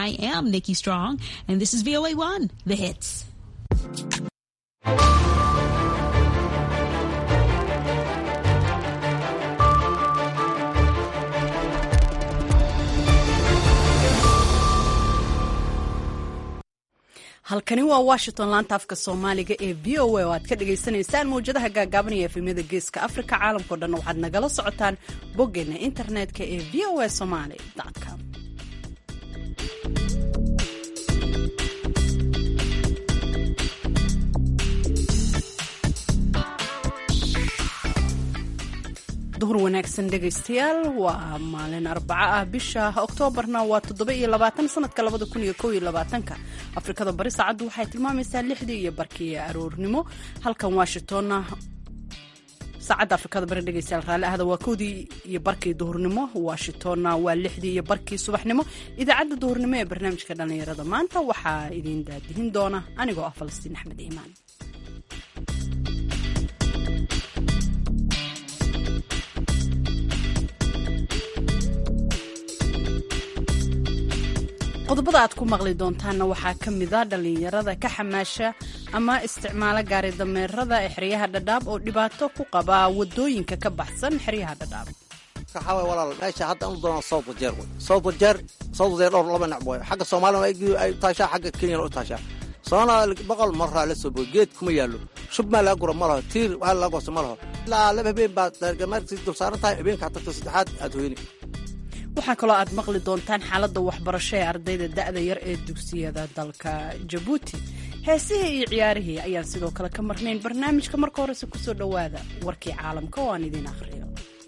I am Nikki Strong, and this is VOA1, The Hits. halkani waa washington laanta afka soomaaliga ee v o a oo aad ka dhagaysanaysaan mawjadaha gaagaabanaya efemyada geeska afrika caalamkao dhan waxaad nagala socotaan boggeena internetka ee v o a somaly com duhur wanaagsan dhegaystayaal waa maalin arbaco ah bisha oktoobarna waa toddoba iyo labaatan sanadka labada kun iyo kow iyo labaatanka afrikada bari saacaddu waxay tilmaamaysaa lixdii iyo barkii aroornimo halkan washingtonna saacadda afrikada bari dhegaystayaal raalli ahda waa kowdii iyo barkii duhurnimo washingtonna waa lixdii iyo barkii subaxnimo idaacadda duhurnimo ee barnaamijka dhallinyarada maanta waxaa idiin daadihin doona anigoo ah falastiin axmed iimaan qodobada aad ku maqli doontaanna waxaa ka mida dhallinyarada ka xamaasha ama isticmaala gaari dameerada ee xeryaha dhadhaab oo dhibaato ku qaba wadooyinka ka baxsan xeryaha dhadhaab waxaa walaal meesha hadda u doonaa south wajeer wey south wajeer south wajeer dhowr laba nac wey xagga soomaaliya ay taashaa xagga kenyana u taashaa soomaaliya boqol maraa la soo boy geed kuma yaallo shub maa laga gura ma laho tiir waxaa laga goosta ma laho ilaa laba habeen baad gamarkii dul saaran tahay habeenka tagta saddexaad aad hoyni waxaa kaloo aad maqli doontaan xaaladda waxbarasho ee ardayda da'da yar ee dugsiyada dalka jabuuti heesihii iyo ciyaarihii ayaan sidoo kale ka marnayn barnaamijka marka horese kusoo dhowaada warkii caalamka oo aan idiin akhriyo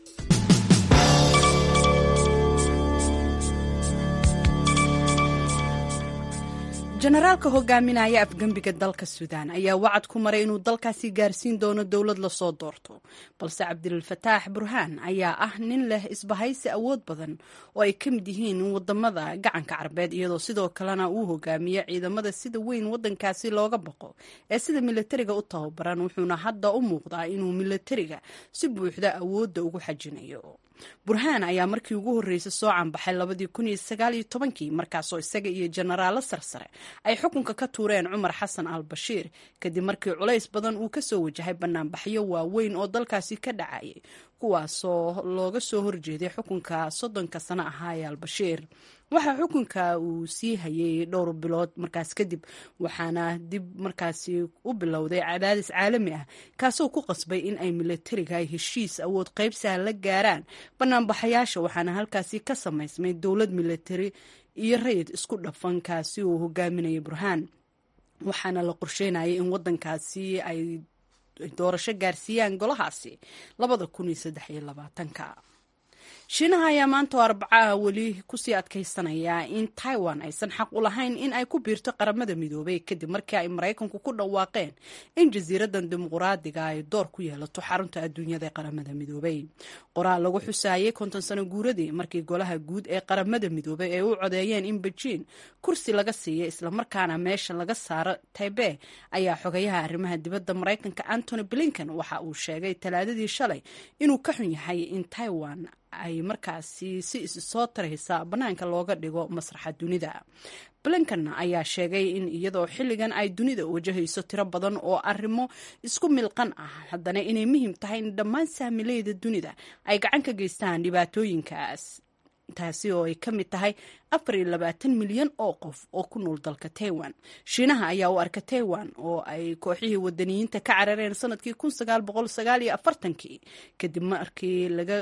jenaraalka hogaaminaya afgembiga dalka suudaan ayaa wacad ku maray inuu dalkaasi gaarsiin doono dowlad lasoo doorto balse cabdilfataax burhaan ayaa ah nin leh isbahaysi awood badan oo ay ka mid yihiin wadamada gacanka carbeed iyadoo sidoo kalena uu hogaamiyo ciidamada sida weyn wadankaasi looga baqo ee sida milatariga u tababaran wuxuuna hadda u muuqdaa inuu milatariga si buuxda awoodda ugu xajinayo burhaan ayaa markii ugu horreysay soo canbaxay labadii kun iyo sagaal iyo tobankii markaasoo isaga iyo jenaraalo sarsare ay xukunka ka tuureen cumar xasan al bashiir kadib markii culays badan uu kasoo wajahay banaanbaxyo waaweyn oo dalkaasi ka dhacayay kuwaasoo looga soo horjeeday xukunka soddonka sano ahaa ee albashiir waxaa xukunka uu sii hayay dhowr bilood markaas kadib waxaana dib markaasi u bilowday cadaadis caalami ah kaasoo ku qasbay in ay milatariga heshiis awood qaybsaha la gaaraan banaanbaxayaasha waxaana halkaasi ka samaysmay dowlad milatari iyo rayid isku dhafan kaasi uu hogaaminayay burhaan waxaana la qorsheynayay in wadankaasi ay doorasho gaarsiiyaan golahaasi labada kun iyo saddex iyo labaatanka shiinaha ayaa maanta oo arbacaha weli kusii adkaysanaya in taiwan aysan xaq u lahayn in ay ku biirto qaramada midoobay kadib markii ay maraykanku ku dhawaaqeen in jasiiradan dimuquraadiga ay door ku yeelato xarunta adduunyada ee qaramada midoobay qoraal lagu xusaayay konton sano guuradii markii golaha guud ee qaramada midoobay ay u codeeyeen in bejiin kursi laga siiya islamarkaana meesha laga saaro taibe ayaa xogayaha arrimaha dibadda maraykanka antony blinken waxa uu sheegay talaadadii shalay inuu ka xun yahay in taiwan ay markaasi si is soo taraysa bannaanka looga dhigo masraxa dunida blinken ayaa sheegay in iyadoo xilligan ay dunida wajahayso tiro badan oo arrimo isku milqan ah haddana inay muhiim tahay in dhammaan saamileyda dunida ay gacan ka geystaan dhibaatooyinkaas taasi oo ay ka mid tahay afar iyo labaatan milyan oo qof oo ku nool dalka taiwan shiinaha ayaa u arka taiwan oo ay kooxihii wadaniyiinta ka carareen sanadkii kun sagaal boqol sagaal iyo afartankii kadib markii laga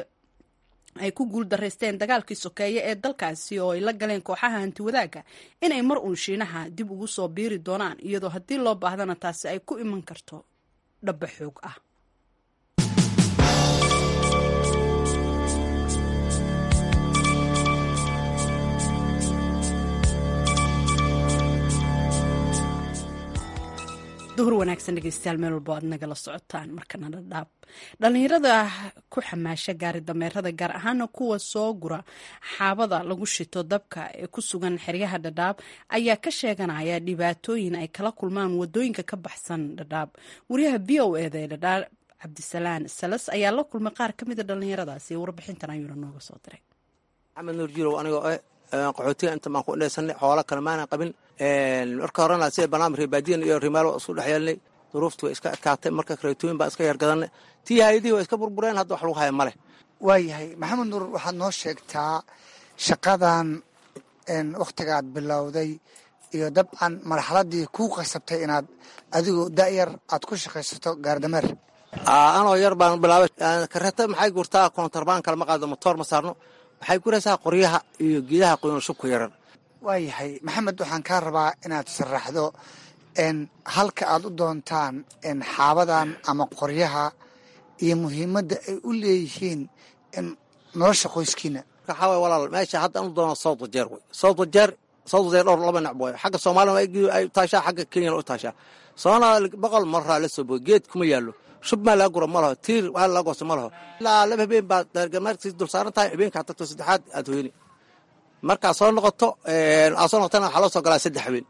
ay ku guul daraysteen dagaalkii sokeeye ee dalkaasi oo ay la galeen kooxaha hantiwadaaga inay mar uun shiinaha dib ugu soo biiri doonaan iyadoo haddii loo baahdana taasi ay ku iman karto dhaba xoog ah duhur wanaagsan dhegeystayaal meel walbo aad nagala socotaan markana dhadhaab dhallinyarada ku xamaasha gaari dameerada gaar ahaana kuwa soo gura xaabada lagu shito dabka ee ku sugan xeryaha dhadhaab ayaa ka sheeganaya dhibaatooyin ay kala kulmaan wadooyinka ka baxsan dhadhaab wariyaha v o eda ee dhadhaab cabdisalaan salas ayaa la kulmay qaar ka mida dhallinyaradaasi warbixintan ayuuna nooga soo diray maxamed nuur jirow anigoo eh qaxootiga inta baan ku indhaysanay xoola kale maanan qabin marka horena sida barnaamij reebaadiyan iyo rimaalo isku dhex yeelnay duruuftu way iska adkaatay marka kareetooyin baan iska yargadanay tii hayadihii waa iska burbureen hadda wax lagu haya maleh waayahay maxamed nuur waxaad noo sheegtaa shaqadan wakhtigaad bilowday iyo dabcan marxaladii kuu qasabtay inaad adigoo da'yar aad ku shaqaysato gaardameer anoo yar baan bilaabay kareeta maxay gurtaa koontarbaan kale ma qaado motoor ma saarno waxay guraysaa qoryaha iyo geedaha qoyan shubka yaran waayahay maxamed waxaan kaa rabaa inaad sharaxdo halka aad u doontaan xaabadan ama qoryaha iyo muhiimadda ay u leeyihiin nolosha qoyskiina waxaa waay walaal meesha hadda anu doono south wajeer wey south wajeer south wajeer dhowr laba nacb way xagga soomaalina ay taashaa xagga kenyana u taashaa soomaalina boqol maraa la soo boy geed kuma yaallo shub maa laga gura ma laho tiir waa laga goosta ma laho ilaa laba habeen baad daargamaarkiis dul saaran tahay habeenkaa tagto saddexaad aad hoyni markaa soo noqoto aad soo noqotana waxaa loo soo galaa saddex habeen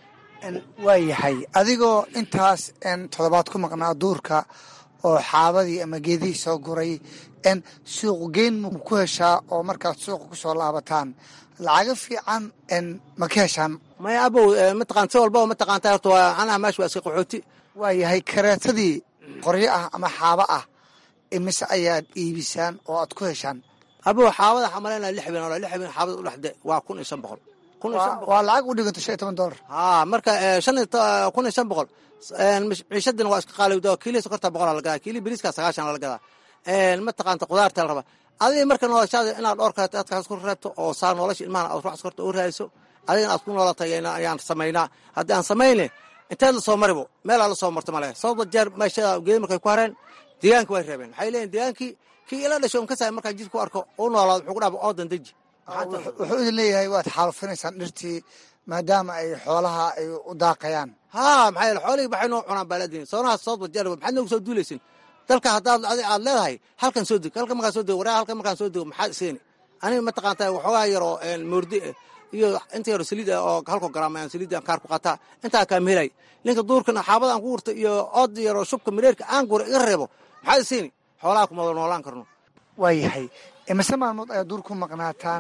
waayahay adigoo intaas toddobaad ku maqnaa duurka oo xaabadii ama geedihii soo guray suuq geyn ma ku heshaa oo markaad suuqa ku soo laabataan lacaga fiican ma ka heshaan maya abow mataqaan si walbaba mataqaanta horta waa anaha meesha waa iska qaxooti waayahay kareetadii qoryo ah ama xaabo ah imise ayaad iibisaan oo aad ku heshaan abow xaabada waxaa malaynaya lix habeen oo lix habeen xaabada u dhexde waa kun iyo shan boqol waa lacag u dhiganta shan iyo toban dollar haa marka shan kun iyo shan boqol ciishadina waa iska qaalowda kiilii sokorta boqol la gadaa kiilii bariiska sagaashan la gadaa mataqaanta qudaarta la rabaa adiga marka noloshaada inaad dhowr kaleeto adkaas ku reebto oo saa nolosha ilmahan aad ruuxas korta u raadiso adigana aad ku noolatay ayaan samaynaa haddii aan samayne inteed la soo maribo meelaa la soo marto male sababta jeer meeshada geedi markay ku hareen deegaanka way reebeen waxay leeyihin deegaankii kii ila dhasho un ka saay markaa jidka ku arko u noolaado wuxuu ku dhaaba oodan deji wuxuu idin leeyahay waad xaalufinaysaan dhirtii maadaama ay xoolaha ay u daaqayaan haa maxaa yeele xoolihii baxay noo cunaan baaladin soonaha sababta jeer maxaad noogu soo duulaysin dalka haddaad adi aad leedahay halkan soo deg halkan markaan soo dego waraa halkan markaan soo dego maxaad iseeni aniga mataqaanta waxoogaa yaroo moordi ah iyo inta yaro saliid ah oo halko garaam aan saliid aan kaar ku qataa intaa kaa mehelay ninka duurkan xaabada aan ku gurta iyo ood yaroo shubka mireerka aan gura iga reebo maxaad iseeni xoolaha kuma wada noolaan karno waayahay imise maalmood ayaad duur ku maqnaataan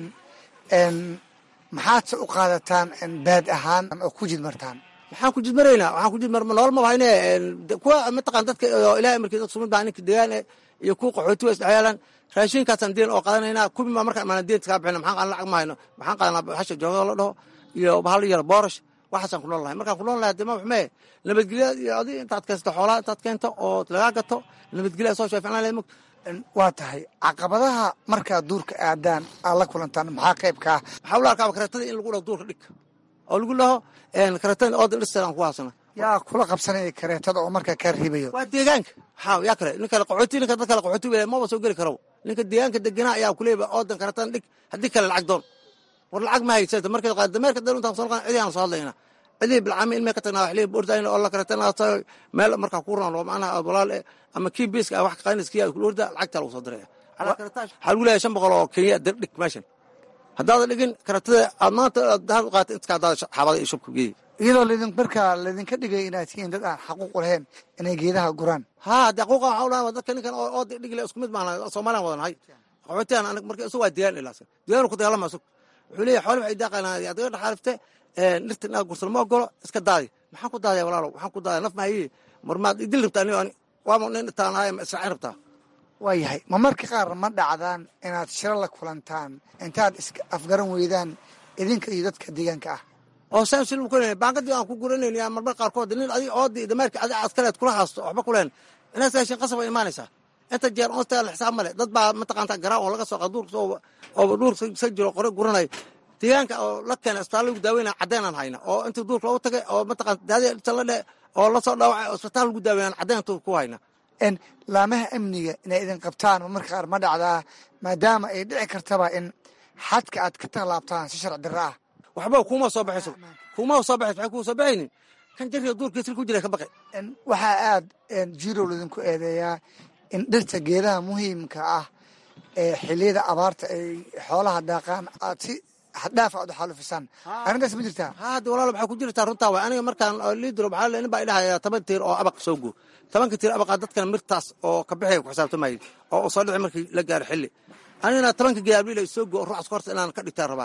maxaadse u qaadataan baad ahaan oo ku jidmartaan maxaan ku jidmaraynaa waxaan ku jidmar nool ma hayne kuwa mataqaan dadka oo ilahay markii dad sumid baa ninka degaan iyo kuwa qaxooti waa isdhexyaalaan raashinkaasaan deen oo qadanaynaa kubi maa markaan imaana deenta kaa bixina maxaan lacag ma hayno maxaan qaadanaa hasha joogo la dhaho iyo bahal yar boorash waxaasaan ku nool lahay markaan ku nool lahay dema waxmee nabadgelya iyo adi intaad keensato xoolaha intaad keento oo lagaa gato nabadgelya soo shaaficnaan lahay mug waa tahay caqabadaha markaad duurka aadaan aad la kulantaan maxaa qaybkaa waxaa ula arkaaba kareetada in lagu dhaho duurka dhig oo lagu dhaho kareetada oodan dhirsteed aan ku haasana yaa kula qabsanaya kareetada oo markaa kaa riibayo waa deegaanka haa yaa kale nin kale qaxooti ninka dad kale qaxooti wele maba soo geli karo ninka deegaanka deganaa ayaa kuleeba oodan kareetada dhig haddii kale lacag doon war lacag ma haysata marka dameerka dal intaan soo noqon cidii aan soo hadlayna cidii bilcaami ilmay ka tagnaa waxlee ordayna oo la kareetana meel markaa ku raan oo macnaha aad walaal ama kii biiska wax ka qaadinaysa kii aad kula orda lacagtaa lagu soo diraya waxaa lagu leeyahay shan boqol oo kenya dir dhig meeshan haddaadan dhigin kareetada aad maanta dahan u qaata inta kaadaada xaabada iyo shubka geeyi iyadoo laydin markaa laydinka dhigay inaad tihiin dad aan xaquuq lahayn inay geedaha guraan haa de xaquuqa waxaa udhaha dadka ninkan oo dhigile isku mid maana soomaaliyan wadanahay qaxootiyan anag marka isu waa deegaan ilaasan deegaanu ku dagaalama isug wuxuu leeyahay xooli waxay daaqaynaa adiga dhaxaalifte dhirta inaad gursan ma ogolo iska daadi maxaan ku daadaya walaalow waxaan ku daadaya naf maayi marmaad idil rabtaa anigo ani waama nin dhitaanahay ma israacin rabtaa waayahay ma marka qaar ma dhacdaan inaad shiro la kulantaan intaad iska afgaran weydaan idinka iyo dadka deegaanka ah oo saan shil ku baangadii aan ku guranayni marmar qaarkood nin adig oodii dameerka adi askaleed kula haasto waxba kuleen inaad raashin qasab ay imaanaysaa inta jeer onsta la xisaab male dad baa mataqaanta garaa oo laga soo qa duurka oo duurka sa jiro qore guranay deegaanka oo la keena isbitaal lagu daaweynaya caddeenaan hayna oo intii duurka loogu tagay oo mataqaanta daadi la dhe oo lasoo dhaawacay oo isbitaal lagu daaweynaan caddeenta ku hayna laamaha amniga inay idin qabtaan marka qaar ma dhacdaa maadaama ay dhici kartaba in xadka aad ka tallaabtaan si sharci darro ah waxba kuma soo baxayso kuma soo baxayso waxay kuu soo baxaynin kan jariga duurkiisa ku jira ka baqay waxaa aad jirow laydinku eedeeyaa in dhirta geedaha muhiimka ah ee xiliyada abaarta ay xoolaha daaqaan aad si xaddhaafa aad u xaalufisaan arrintaas ma jirtaa haa de walaal waxaa ku jirtaa runtaa waay aniga markaan liidro waxaa nin baa idhahaya toban tiir oo abaq soo guur tobanka tiir abaqaa dadkana mirtaas oo ka bixaya ku xisaabtamayay oo soo dhici markii la gaaro xilli anigana tobanka geed abliil soo guo ruuxas horta inaan ka dhigtaan rabaa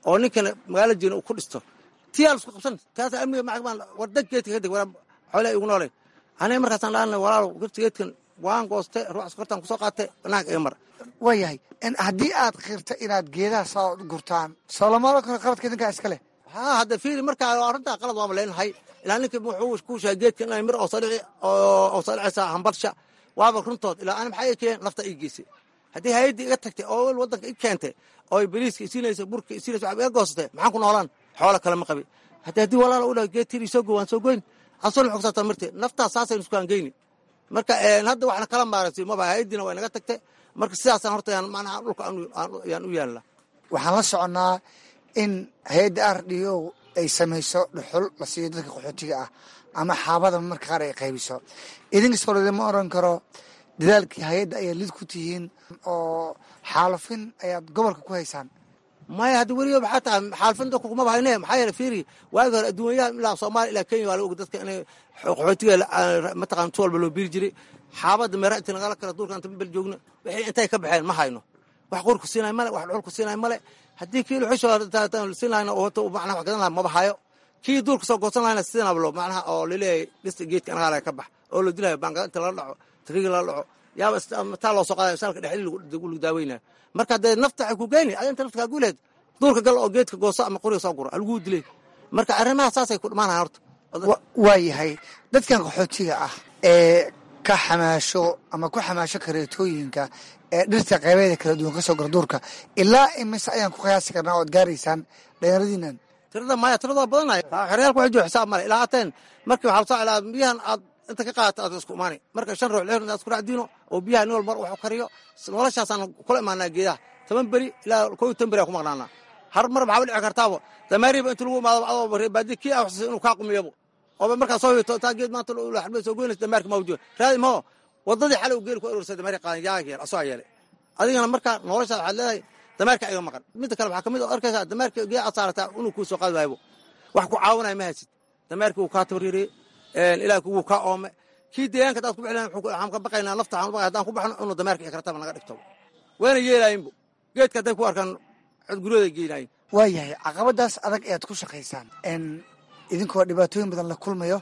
oo ninkana magaalo jiina uu ku dhisto tiyaa lasku qabsan taasa amniga maxkamaan wardag geedka ka deg wara xoolaa igu noole aniga markaasaan dhaanay walaalo gurta geedkan waan gooste ruux askartaan kusoo qaatay banaanka iga mar waayahay haddii aad qirta inaad geedaha soo gurtaan soolamaalo kale qaladka idinkaa iska leh haa hadda fiiri markaa arrintaa qalad waama leenahay ilaa ninka wuxuu ku sheegay geedka inay mir oo salici oo salicaysa hambarsha waaba runtood ilaa ani maxaa ii keen lafta ii geysay haddii hay-addii iga tagtay oo wel waddanka i keentay oo bariiska isiinaysa burka isiinaysa waxba iga goosatay maxaan ku noolaan xoola kale ma qabi haddii haddii walaala u dhaha geed tir isoo go waan soo goyn asoon xogsataa martee naftaas saasaynu iskaan geyni marka hadda waxna kala maaragtay maba hay-addiina waa inaga tagtay marka sidaasaan horta yaan macnaha dhulka yaan u yaalla waxaan la soconnaa in hay-adda r d o ay samayso dhuxul la siiyo dadka qaxootiga ah ama xaabada marka qaar ay qaybiso idinkas olede ma oran karo dadaalkii hay-adda ayaad lid ku tihiin oo xaalufin ayaad gobolka ku haysaan maya haddi weliga maxaa tahay xaalfin dadku kumaba hayne maxaa yeele fiiri waagi hore adduunyaha ilaa soomaaliya ilaa kenya waa la og dadka inay qaxootiga mataqana tu walba loo biiri jiray xaabadda meera inta nagala kala duulka inta bel joogno wixii intay ka baxeen ma hayno wax qurku siinay male wax dhuxul ku siinay male haddii kii luxusho siin lahayna oo hota macnaha wax gadan laha maba hayo kii duurka soo goosan lahayna siinablo macnaha oo laleeyahay dhista geedka anagaala ka bax oo la dilayo baangada inta lala dhaco tariiga lala dhaco yaaba taa loo soo qaadayo saalka dhexli lagu daaweynayo marka dee nafta waxay ku geyni adi inta nafta kaa guuleed duurka gal oo geedka gooso ama qoriga soo guro halguu dilay marka arrimaha saasay ku dhamaanahan horta waa yahay dadkan qaxootiga ah ee ka xamaasho ama ku xamaasho kareetooyinka ee dhirta qaybeeda kala duwan ka soo gora duurka ilaa imise ayaan ku qiyaasi karnaa oad gaaraysaan dhalinyaradiinan tirada maya tirada badanay xeryaalka waxay jooga xisaab male ilaa hateen markii waxaa lasoo ilaa biyahan aad inta ka qaadata aad isku imaani marka shan ruux lix ruux aad isku dhacdiino oo biyaha nin wal mar wax kariyo noloshaasaan kula imaanaa geedaha toban beri ilaa koo iyo toban beri aan ku maqnaanaa har mar maxaa dhici kartaabo dameeriba inta lagu imaado adoo reebaadi kii ah inuu kaa qumiyabo ooba markaa soo hito taa geed maanta xarbada soo goynaysa dameerka ma wajooga raadi maho wadadii xalay geeli ku arorsay dameerka qaadan yaa yeel asoo yeelay adigana markaa noloshaas waxaad leedahay dameerka iga maqan midda kale waxaa kamid oo arkaysaa dameerka gee aad saarataa inuu kuu soo qaadi waaybo wax ku caawinaya ma haysid dameerkii wuu kaa tabaririyey ilaah wuu kaa oome kii deegaanka hadaad ku bixi lahayn waxaan ka baqaynaa nafta waxaan baqay haddaan ku baxno inuu dameerka iyo karataba naga dhigto wayna yeelaayinbo geedka hadday ku arkaan codguryooday geenaayin waa yahay caqabadaas adag ayaad ku shaqaysaan idinkoo dhibaatooyin badan la kulmayo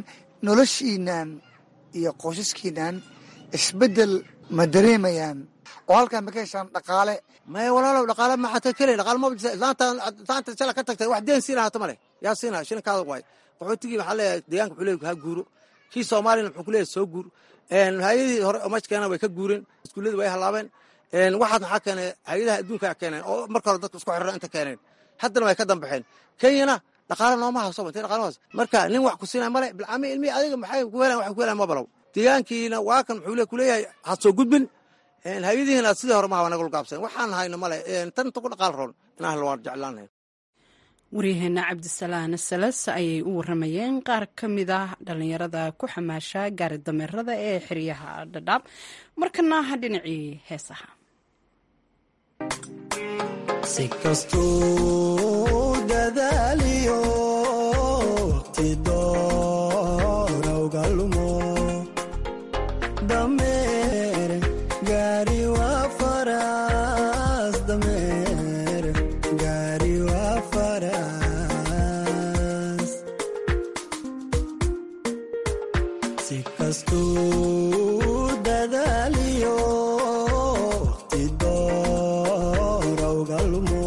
noloshiinan iyo qoysaskiinan isbeddel ma dareemayaan oo halkaan ma ka heshaan dhaqaale maya walaalow dhaqaale maxaa ta kelay dhaqaale maba jirta islaanta shala ka tagtay wax deen siina hata male yaa siina shilinkaada waay qaxootigii waxaa leeyahay deegaanka wuxuu leeyahay ha guuro kii soomaaliyana wuxuu ku leeyahay soo guur hay-adihii hore oo meesha keenan way ka guureen iskuullada way halaabeen waxaad maxaa keenay hay-adaha adduunka keeneen oo marka hore dadka isku xirra inta keeneen haddana way ka dambaxeen kenyana dhaqaale nooma hayso intay dhaqaale hayso marka nin wax ku siinaya male bilcami ilmi adiga maxay ku helaan wax ku helaan ma balow deegaankiina waa kan wuxuu ku leeyahay ha soo gudbin hay-adihiina sidii hore maha naga gaabsan waxaan hayno male tan inta ku dhaqaal roon inaan helo waan jeclaan lahayn waryaheena cabdisalaan salas ayay u waramayeen qaar ka mid ah dhallinyarada ku xamaasha gaari dameerada ee xeryaha dhadhaab markana dhinacii heesaha si kastuu dadaaliyo waqti doorowga lumo dameer gaari waa faras dameer gaari waa faras si kastuu dadaaliyo waqti doorowga lumo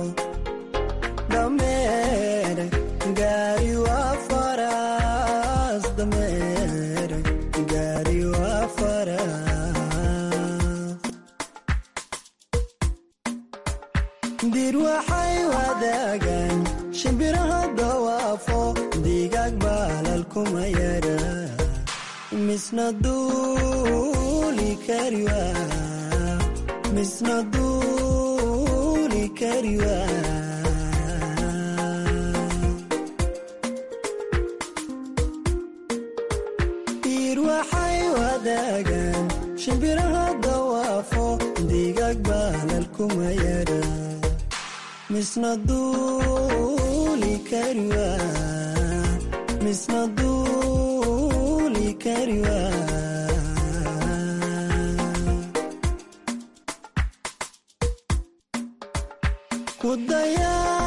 dameer gaari waa faras dameer gaari waa faras dir waxay wadaagaan shimbiraha dawaafo digaag baalal kuma yara misna duuli kariwa misna duuli kariwa dir waxay wadaagaan shimbiraha dawaafo digaag baalal kuma yara misna duuli kariwa misna duuli kariwa ku dayaa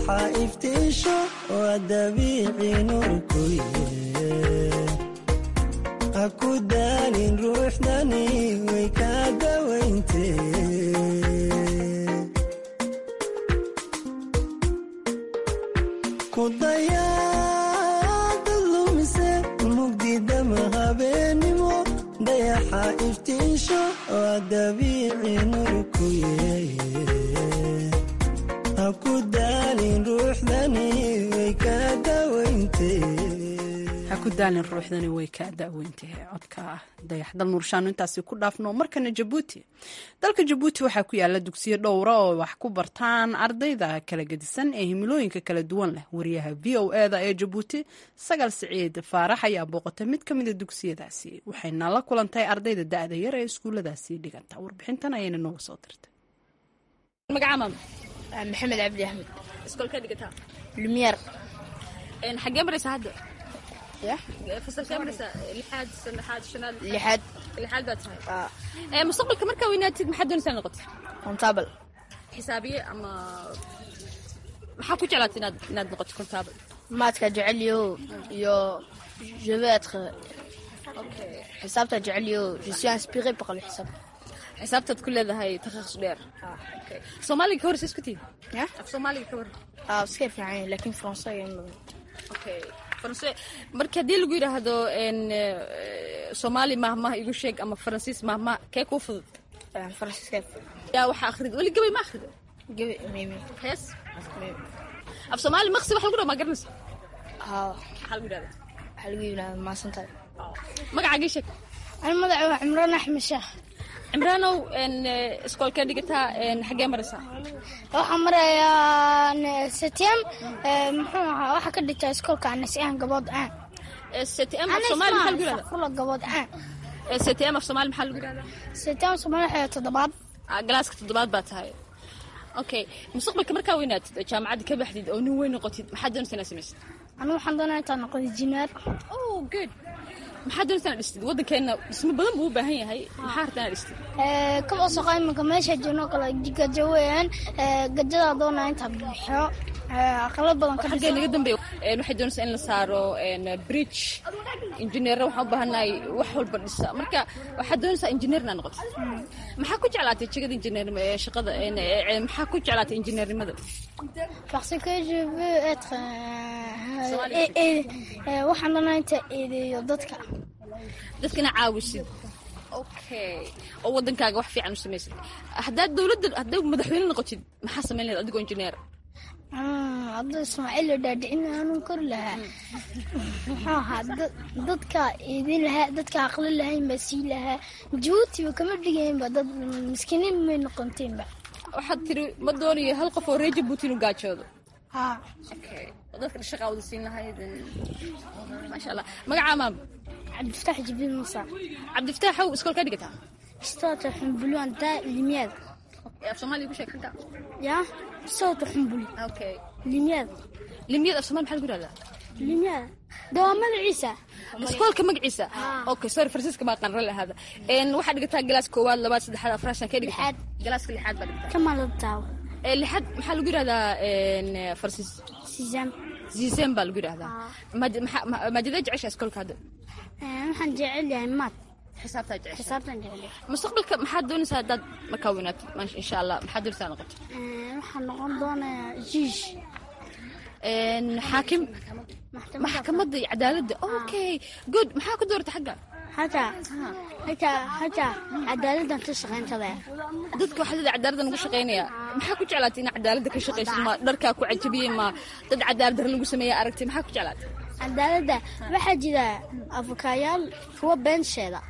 dayaxa iftiisho waa dabiici nuurkuye ha ku daalin ruuxdani way kaa dawayntee ku dayaadad lumise mugdidama habeenimo dayaxa iftiisho waa dabiici nuurkuye ha ku daalin ruuxdani way kaa dawayntee ha ku daalin ruuxdani way ka da'weyntahay codka dayaxdal nuurshaano intaasi ku dhaafno markana jabuuti dalka jabuuti waxaa ku yaala dugsiyo dhowra oo wax ku bartaan ardayda kala gedisan ee himilooyinka kala duwan leh wariyaha v o eda ee jabuuti sagal siciid faarax ayaa booqatay mid ka mida dugsiyadaasi waxayna la kulantay ardayda da'da yar ee iskuulladaasi dhiganta warbixintan ayayna nooga soo dirtay maxamed cabdi axmed iskoolkaa dhigataa lumiyer xaggee maraysaa hadda fasalkee maraysaa lixaad saddexaad shanaad lixaad lixaad baad tahay mustaqbalka markaa weynaatid maxaad doonaysaa noqota kontabal xisaabiye ama maxaa ku jeclaata inaad inaad noqoto kontaabal maadka jecelyo iyo je veux être xisaabta jecelyo je suis inspiré par le xisaab xisaabtaad ku leedahay takhasus dheer soomaaliga ka hor isku tihi ya af soomaaliga ka hor ah iska fiican laakiin faransa okay faranse marka haddii lagu yidhaahdo n soomaali mahmah igu sheeg ama faransiis mahmah kee kuu fudud faransiiska yaa waxaa akhrid weli gabay ma akhrido gabi mimi hees af soomaali maqsi wax lagu dhaw maa garanaysa haa maxaa lagu yidhahda waxaa lagu yidhahda maasantahay magacaagii sheeg ani magaca waa cimraan axmed sheekh cimraanow n iskoolkee dhigataa n xaggee maraysaa waxaan marayaa setm muxuu ahaa waxaa ka dhigtaa iskoolka anasiyahan gabood aan ctm af soomaali maxaa lagu yidhahda fula gabood aan ctm af soomaali maxaa lagu yidhahda setm soomaali waxay toddobaad Ah, galaaska toddobaad baa tahay okay mustaqbalka markaa weynaatid oo jaamacadda ka baxdid oo nin weyn noqotid maxaad doonaysaa inaad samaysid anigu waxaan doonaa intaan noqdo injineer oh good maxaad doonaysaa inaad dhistid waddankeena dhismo badan buu u baahan yahay maxaa hartaa inaad dhistid kaba soqo iminka meesha joogno kale gajo weeyaan gajadaa doonaa intaa bixiyo aqalo badan ka xaggee naga dambeeya Een, waxay doonaysaa in la saaro een, bridge injineerra waxaan u baahanahay wax walba dhisa marka waxaad doonaysaa injineer inaad noqotid maxaa ku jeclaatay jegada injineer ee shaqada een, ee, ee, maxaa ku jeclaatay injineernimada parce que je veux être euh, et- et- euh, waxaan doonaa inta eedeeyo dadka dadka ina caawisid okay oo waddankaaga wax fiican u samaysid haddaad dowladda haddaad madaxweyne noqotid maxaa samayn lahayd adigoo injineer hadda ismaaciil la dhaadhicin aanun kori lahaa muxuu ahaa dad- dadka eedin lahaa dadka aqli lahayn baa sii lahaa jabuutiba kama dhigaynba dad miskiiniin may noqonteenba waxaad tiri ma doonayo hal qof oo reer jabuuti inuu gaajoodo haa okay oo dadka shaqaa wada siin lahayd maasha allah magacaa maam cabdifataax jibriil musa cabdifataaxow iskoolkaa dhigataa istoota xumbuluan daa limyaad af soomaaliya ku sheeg xagga yaa istoota xumbuli okay limyaad limiyad af soomaali maxaa lagu yihahdaa limyaad dawaa magaciisa iskoolka magaciisa okay sorry faransiiska baa qarra lahaada n waxaad dhigataa galaas koowaad labaad saddexaad afraad shan kee dhigataa Lixaad. galaaska lixaad baa dhigataa kamala taawo ee lixaad maxaa lagu yihahdaa n faransiis siisaan ziiseen baa lagu yidhahdaa Maad- maxaa- ma- maadadee jeceshaa iskoolka hadda waxaan jecel yahay maad xisaabtaa jecesha xisaabtan jecel yahay mustaqbalka maxaad doonaysaa haddaad markaa weynaatid Maash- insha allah maxaad doonaysaa noqoto waxaan noqon doonayaa jiish N xaakim maxkamadda iyo cadaaladda okay good maxaa ku doorta xagga hataa hataa hataa cadaaladdan ka shaqayntada dadka waxaa leedahay cadaaladda lagu shaqaynaya maxaa ku jeclaatay inaad cadaaladda ka shaqaysid ma dharkaa ku cajabiyey ma dad cadaalad dar lagu sameeya aragtay maxaa ku jeclaatay cadaaladda waxaa jira afukaayaal kuwa beensheeda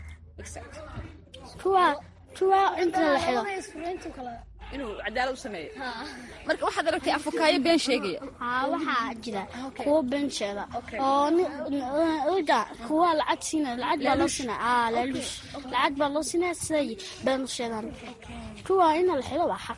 kuwa kuwa inta la xido inuu cadaalad u sameeyo marka waxaad aragtay afukaayo been sheegaya haa waxaa jira kuwa beensheeda oo ni- oda kuwa lacag siina lacag baa loo siinaa aa laaluush lacag baa loo siinaa siday been u sheegaan kuwa ina la xido waa xaq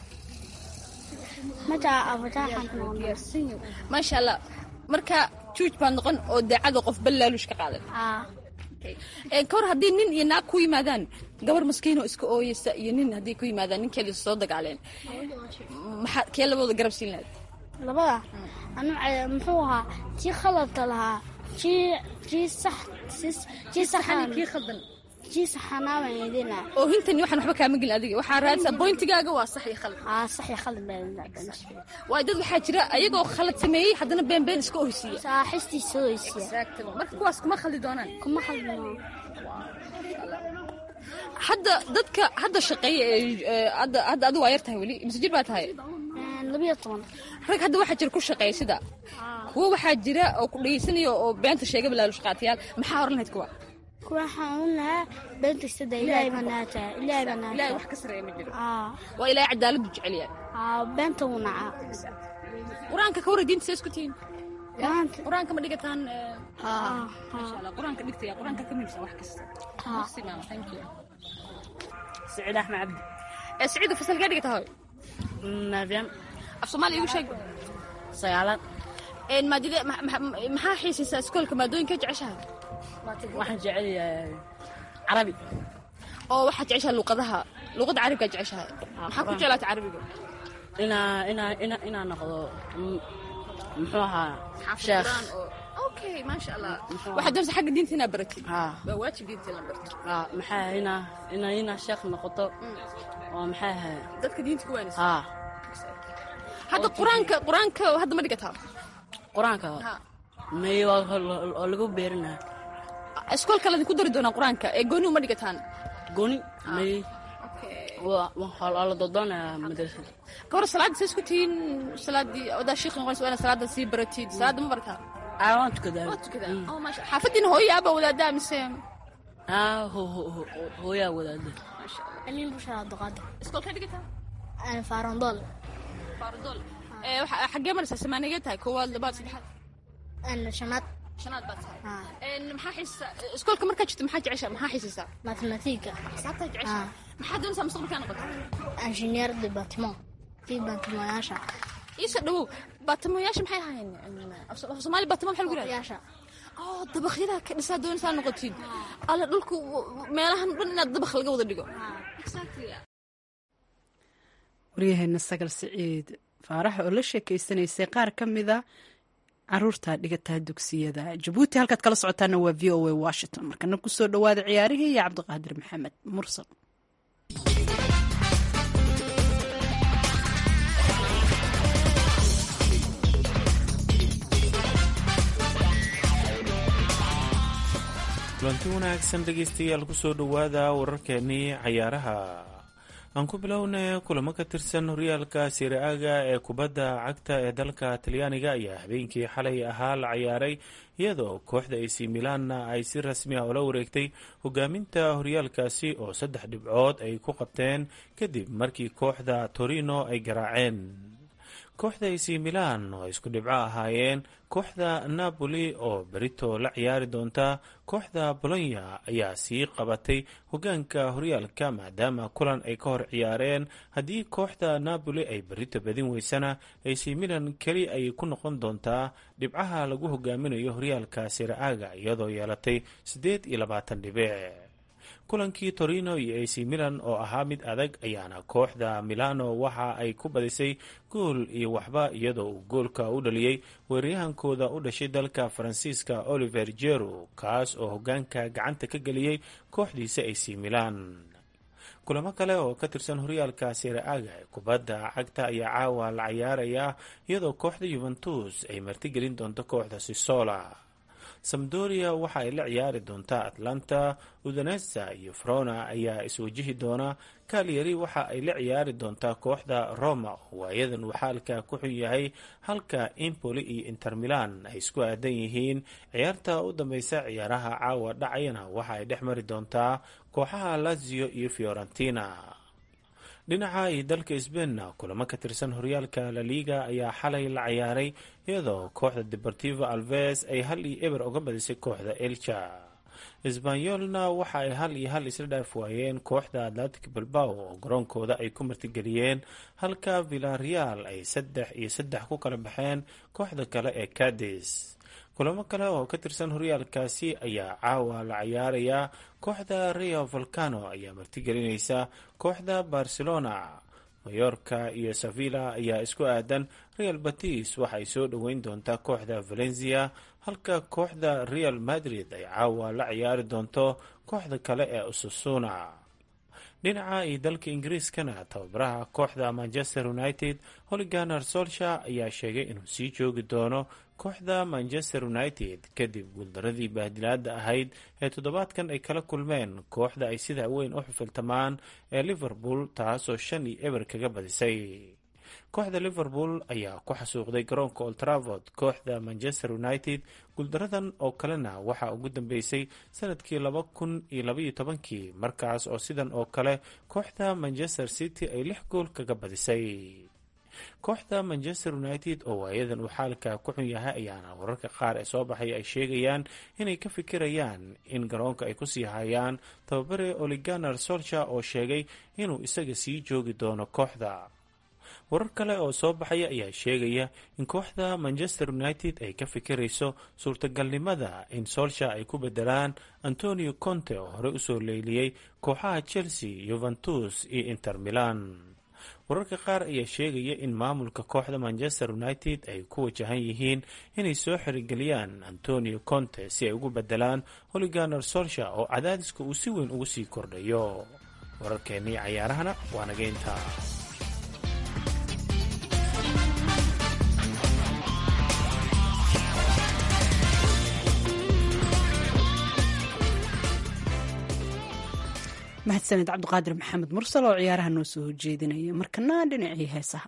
mataa afataaxan maasha allah marka juuj baa noqon oo daacada qof ballaaluush ka qaadan aa Ee, ka hor haddii nin iyo naag ku yimaadaan gabar maskiin oo iska ooyeysa iyo nin haddii ku yimaadaan ninkeeda soo dagaaleen maxaa kee labadooda garab siin lahayd labada anu muxuu ahaa tii khaladka lahaa tii tii sax tii saxan kii khaldan tii saxanaa baan idina oo hintani waxaan waxba kaama gelin adiga waxaa raadisa boyntigaaga waa sax iyo khalad aa sax iyo khalad baan waay dad waxaa jira ayagoo khalad sameeyey haddana been been iska ohsiiya saaxistiisa oysiya exactly marka kuwaas kuma khaldi doonaan kuma khaldino hadda dadka hadda shaqeeya ee hadda hadda adigu waa yar tahay weli mise jir baa tahay labiyo toban rag hadda waxaa jira ku shaqeeya sida kuwa waxaa jira oo ku dhegeysanaya oo beenta sheega balaalu shaqaatayaal maxaa oran lahayd kuwa kuwa waxaan oran lahaa beenta istada ilaahay baa naata ilaahay baa naata ilaahay wax ka sareeya ma jiro aa waa ilaahay cadaaladu jecel yahay aa beenta wuu nacaa qur-aanka ka wara diinta see isku tihiin maanta qur-aanka ma dhigataan aa masha allah qur-aanka dhigtaya qur-aanka ka muhiimsan wax kasta Merci, mama. Thank you. سعيد احمد عبد ee siciidu fasalkee dhigata hoy نافيان af soomaaliya igu sheeg سيالات Een, maadide- ma- ma- maxaa xiisaysaa iskoolka maadooyinka jeceshahay waxaan jecel yahay carabi oo waxaad jeceshahay luqadaha luqadda carabigaa jeceshahay maxaa ku quraan. jeclaata carabiga inaa inaa inaa inaa noqdo mm, muxuu ahaa sheekh Quraan oo- okay maasha allah Muxuu waxaad doonaysaa xagga diinta inaad baratid haa waa waajib diinta in la barto haa maxaa inaa inaa inaa sheekh noqoto oo maxaa ahay dadka diinta ku waanaysa haa hadda qur-aanka qur-aanka hadda ma dhigataa qur-aanka Ha. may waa oo lagu beerinaa iskoolka ladinku dari doonaa qur-aanka ee gooni uma dhigataan goni may waa waa la doodoonaya madrasada gabor salaadda see isku tihiin salaadii odaa shiiqi noqonaysa waa inaad salaadda sii baratid salaadda ma barataa aa waan tukadaa waa tukadaa oh maasha xaafadiina hooyo aaba wadaadaa mise aa ho ho ho hooyaa wadaada amiin bushaa abduqaadir iskoolkee dhigataa faarandool faardol ee waxa- xaggee maraysaa samaanigee tahay koowaad labaad saddexaad shanaad shanaad baad tahay haa Een, maxaa xiisaysaa iskoolka markaa jirto maxaa jeceshaa maxaa xiisaysaa mathematiga xisaabtaa jeceshaa maxaa doonaysaa mustaqbalkaa noqoto ingenier de batiment kii batimoyaasha iisa dhawow baatimoyaasha maxay ahaayeen af soomaali baatimo maxaa lagu yihahda yaasha oo dabaqyada ka dhisaa doonaysaa noqotid alla dhulku meelahan dhan inaad dabaq laga wada dhigo waryaheena sagal siciid faarax oo la sheekeysanaysay qaar ka mida caruurta dhigataa dugsiyada jabuuti halkaad kala socotaana waa v o a washington markana kusoo dhawaada ciyaarihii iyo cabdiqaadir maxamed mursal kulanti wanaagsan dhegaystayaal kusoo dhowaada wararkeenii cayaaraha aan ku bilownay kulamo ka tirsan horyaalka siraaga ee kubadda cagta ee dalka talyaaniga ayaa habeenkii xalay ahaa la cayaaray iyadoo kooxda ac milanna ay si rasmi ah ula wareegtay hogaaminta horyaalkaasi oo saddex dhibcood ay ku qabteen kadib markii kooxda torino ay garaaceen kooxda ac milan oo isku dhibco ahaayeen kooxda napoli oo berito la ciyaari doonta kooxda bolonya ayaa sii qabatay hogaanka horyaalka maadaama kulan ay ka hor ciyaareen haddii kooxda napoli ay berito badin weysana ac milan keli ayay ku noqon doontaa dhibcaha lagu hogaaminayo horyaalka siraaga iyadoo yeelatay siddeed iyo labaatan dhibic kulankii torino iyo ac milan oo ahaa mid adag ayaana kooxda milano waxa ay ku badisay gool iyo waxba iyadoo uu goolka u dhaliyey weeraryahankooda u dhashay dalka faransiiska oliver jero kaas oo hogaanka gacanta ka geliyey kooxdiisa ac milan kulamo kale oo ka tirsan horyaalka siraaga ee kubadda cagta ayaa caawa la cayaarayaa iyadoo kooxda yuventus ay martigelin doonto kooxda sisola samdoria waxa ay la ciyaari doontaa atlanta udanesa iyo frona ayaa iswajihi doona kalyari waxa ay la ciyaari doontaa kooxda roma oo waayadan uu xaalka ku xun yahay halka impoli iyo inter milan ay isku aadan yihiin ciyaarta u dambeysa ciyaaraha caawa dhacayana waxa ay dhex mari doontaa kooxaha lazio iyo fiorentina dhinaca iyo dalka sbainna kulamo ka tirsan horyaalka laliga ayaa xalay la cayaaray iyadoo kooxda deportivo alves ay hal iyo eber uga badisay kooxda elcha sbanyolna waxa ay hal iyo hal isla dhaaf waayeen kooxda atlantic bilbao oo garoonkooda ay ku martigeliyeen halka villareal ay saddex iyo saddex ku kala baxeen kooxda kale ee cadis kulamo kale oo ka tirsan horyaalkaasi ayaa caawa la cayaarayaa kooxda rio volcano ayaa martigelinaysa kooxda barcelona mayorka iyo sevilla ayaa isku aadan real batis waxa ay soo dhoweyn doontaa kooxda valencia halka kooxda real madrid ay caawa la ciyaari doonto kooxda kale ee ususuna dhinaca iyo dalka ingiriiskana tababaraha kooxda manchester united holiganer solsha ayaa sheegay inuu sii joogi doono kooxda manchester united kadib guuldaradii baahdilaada ahayd ee toddobaadkan ay kala kulmeen kooxda ay sida weyn u xufiltamaan ee liverpool taasoo shan iyo eber kaga badisay kooxda liverpool ayaa ku xasuuqday garoonka oltravord kooxda manchester united guuldaradan oo kalena waxaa ugu dambeysay sanadkii laba kun iyo labaiyo tobankii markaas oo sidan oo kale kooxda manchester city ay lix gool kaga badisay kooxda manchester united oo waayadan uu xaalka ku xun yahay ayaana wararka qaar ee soo baxay ay sheegayaan inay ka fikirayaan in garoonka ay kusii hayaan tababare oliganer solsha oo sheegay inuu isaga sii joogi doono kooxda warar kale oo soo baxaya ayaa sheegaya in kooxda manchester united ay ka fikirayso suurtagalnimada in solsha ay ku bedelaan antonio conte oo horey usoo leyliyey kooxaha chelsea yuventus iyo inter milan wararka qaar ayaa sheegaya in maamulka kooxda manchester united ay ku wajahan yihiin inay soo xirigeliyaan antonio conte si ay ugu bedelaan holiganer solsha oo cadaadiska uu si weyn ugu sii kordhayo wararkeennii cayaarahana waa nageynta mahadsaned cabdiqaadir maxamed mursal oo ciyaaraha noo soo horjeedinaya markana dhinacii heesaha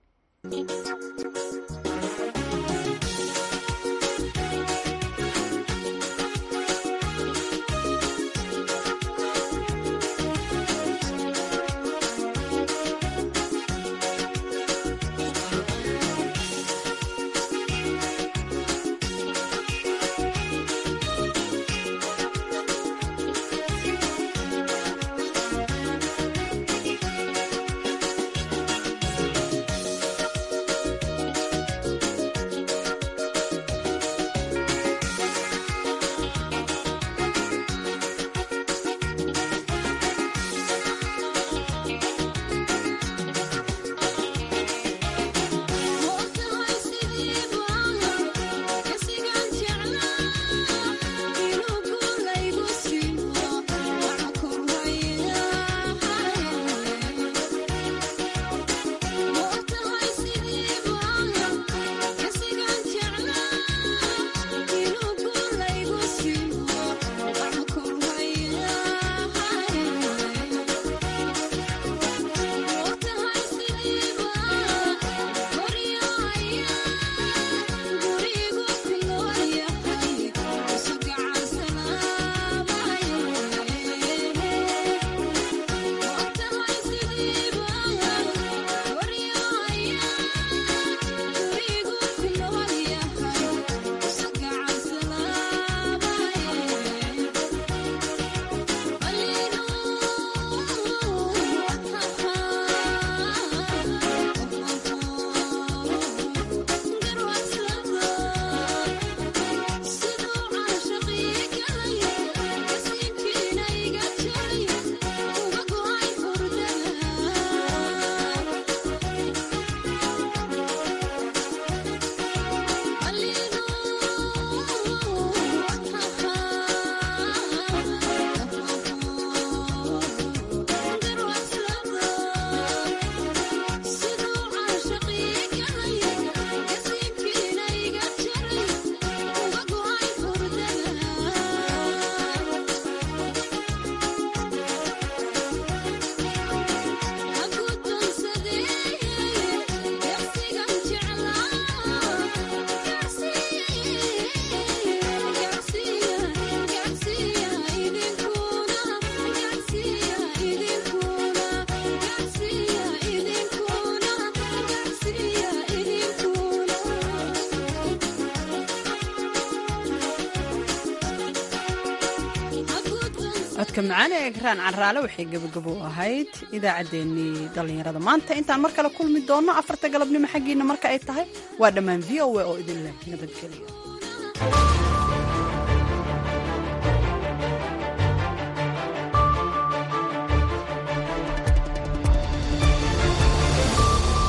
codka macaan ee egraan caraale waxay gebagabo u ahayd idaacaddeenii dhallinyarada maanta intaan mar kale kulmi doonno afarta galabnimo xaggiina marka ay tahay waa dhammaan v o a oo idin leh nabadgelyo